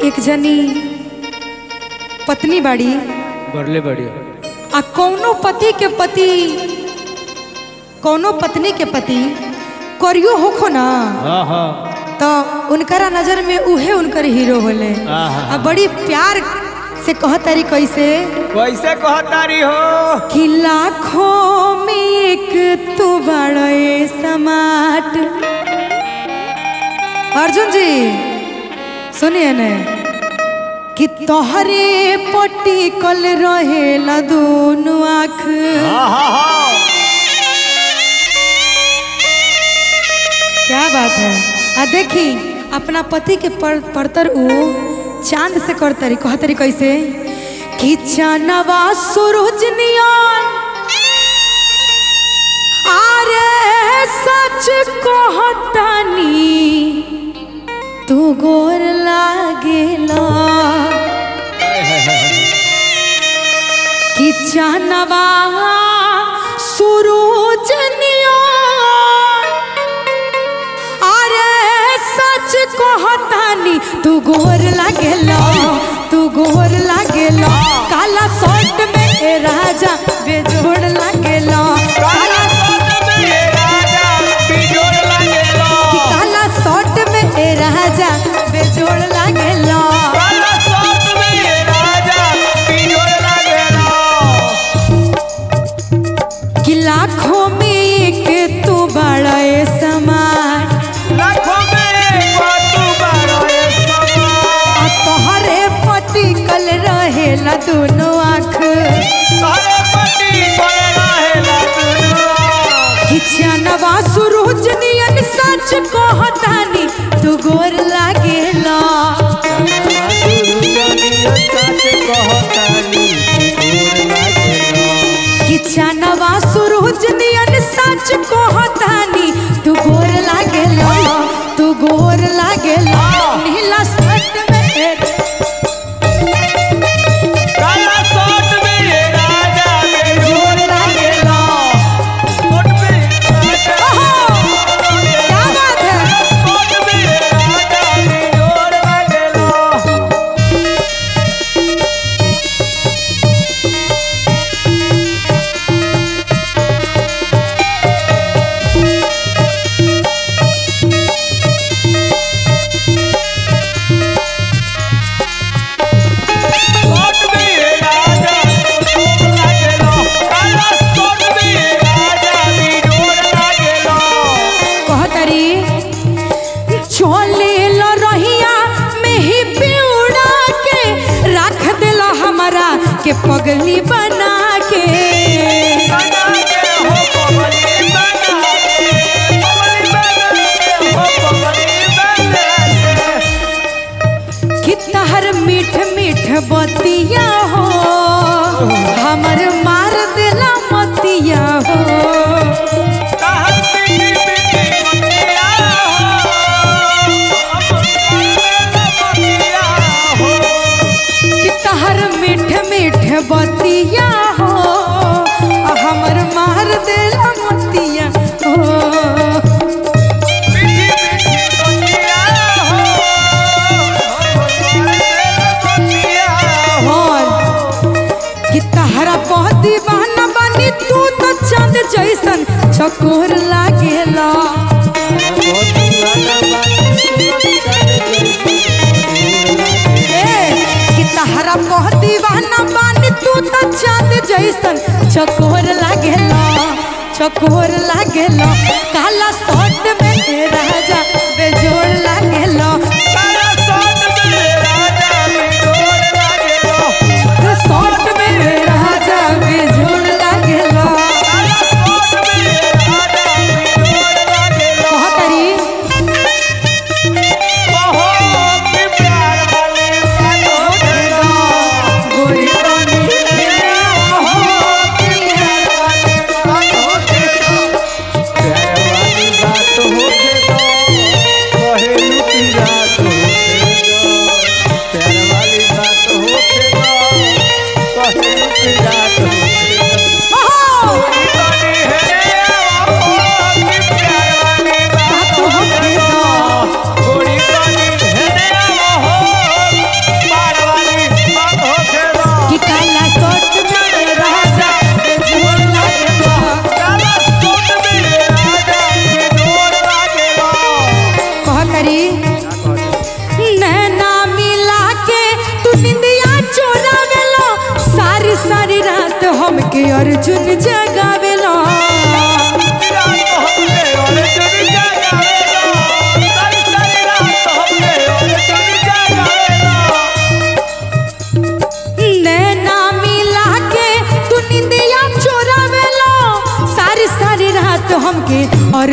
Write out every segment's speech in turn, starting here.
एक जनी पत्नी बाड़ी बढ़ले बढ़िया आ कौनो पति के पति कौनो पत्नी के पति करियो होखो ना हाँ हाँ तो उनकरा नजर में उहे उनकर हीरो होले आहा। आ बड़ी प्यार से कहतारी कैसे कैसे कहतारी हो कि लाखों में एक तू बड़े समाट अर्जुन जी सुनिए ने कि तोहरे पट्टी कल रहेला दोनों आँख हाँ हाँ हाँ क्या बात है आ देखी अपना पति के पर, परतर उ चांद से करतरी कहतरी कैसे कि चानवा सूरज नियन अरे सच कहतानी तू गोर लागेला कि चानवा सूरज नियन अरे सच कहतानी तू गोर लागेला तू गोर लागेला काला शर्ट में ए राजा बेजोड़ लागेला काला कि काला शर्ट में ए राजा बेजोड़ लागेला कि लाखों में एक तू बड़ा ए समाज आ तोहरे पति कल रहेला दोनों आँख किचनवा सूरज नियन सच कहतानी तू गोर लागेला किचनवा सूरज नियन सच कहतानी तू गोर लागेला तू गोर लागेला नीला शर्ट में ए- गोर लागेला ओहो क्या बात है कहतरी चले लो रहिया में ही पिउड़ा के रख देला हमारा के पगली बना के कि तहर मीठ मीठ बतिया हो हमर मार देला मतिया हो कि तहर मीठ मीठ बतिया हो आ हमर मार देला मतिया हो और कि तहरा बहुत दीवाना बानी तू तो चांद जैसन चकोर लागेला ए कि तहरा बहुत दीवाना बानी तू तो चांद जैसन चकोर लागेला चकोर लागेला काला शर्ट में ए राजा बेजोड़ लागेला शर्ट में ए राजा बेजोड़ लागेला कहतरी गोरी रानी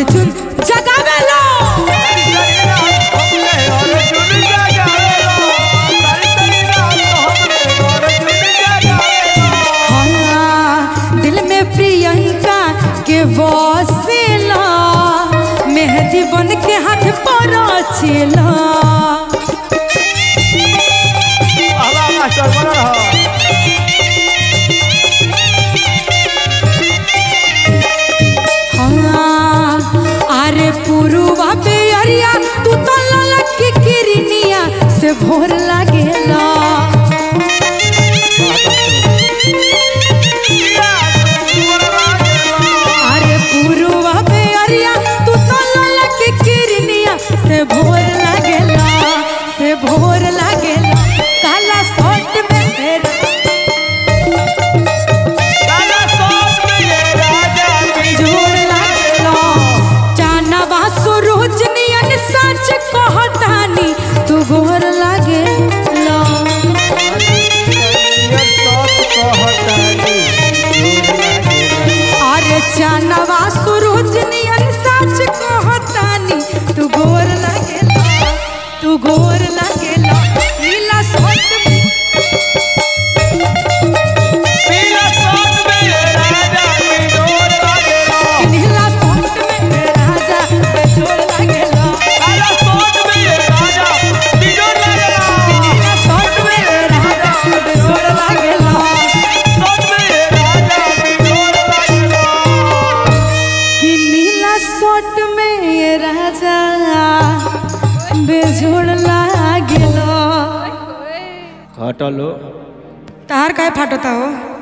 अर्जुन जगावेलो हाँ, दिल में प्रियंका के बसेला मेहंदी बन के हाथ पर चला हाँ, अरे पुरुवा पे अरिया तू तो ललक की किरनिया से भोर लागेला अरे पुरुवा पे अरिया तू तो ललक की किरनिया से भोर लागेला से भोर लागेला काला शर्ट में तेरा जोर लागेला जानवा सुरुज नियन सच कहतानी तू गोर लागेला अरे जानवा सुरुज नियन सच कहतानी तू गोर लागेला तू गोर लागेला नीला शर्ट में नीला शर्ट में राजा जोर लागेला नीला शर्ट में राजा जोर लागेला कि नीला शर्ट में ये राजा बेजोड़ लागेलो हटलो तार काय फाटता हो